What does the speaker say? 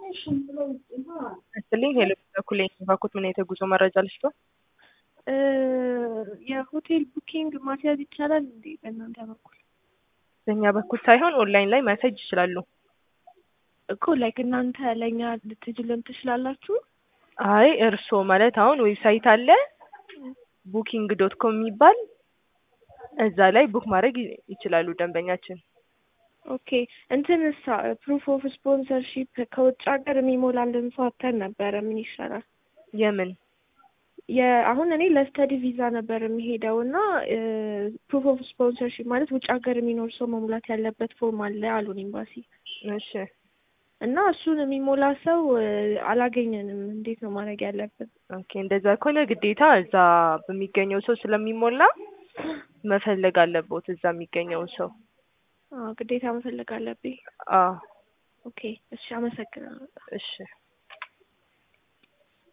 ይስጥልኝ ሄሎ በኩል ባኩት ምን አይነት የጉዞ መረጃ ልስጦ? የሆቴል ቡኪንግ ማስያዝ ይቻላል እንዴ በእናንተ በኩል? በእኛ በኩል ሳይሆን ኦንላይን ላይ ማሳጅ ይችላሉ። እኮ ላይክ እናንተ ለእኛ ልትጅልን ትችላላችሁ? አይ እርስዎ ማለት አሁን ዌብሳይት አለ ቡኪንግ ዶት ኮም የሚባል እዛ ላይ ቡክ ማድረግ ይ- ይችላሉ ደንበኛችን። ኦኬ እንትንሳ ፕሩፍ ኦፍ ስፖንሰርሺፕ ከውጭ ሀገር የሚሞላልን ሰው አተን ነበረ። ምን ይሻላል? የምን የአሁን እኔ ለስተዲ ቪዛ ነበር የሚሄደው እና ፕሩፍ ኦፍ ስፖንሰርሺፕ ማለት ውጭ ሀገር የሚኖር ሰው መሙላት ያለበት ፎርም አለ አሉን ኤምባሲ እሺ እና እሱን የሚሞላ ሰው እ፣ አላገኘንም። እንዴት ነው ማድረግ ያለብን? ኦኬ እንደዛ ከሆነ ግዴታ እዛ በሚገኘው ሰው ስለሚሞላ መፈለግ አለቦት እዛ የሚገኘውን ሰው አዎ ግዴታ መፈለግ አለብኝ። አዎ ኦኬ እሺ፣ አመሰግናለሁ። እሺ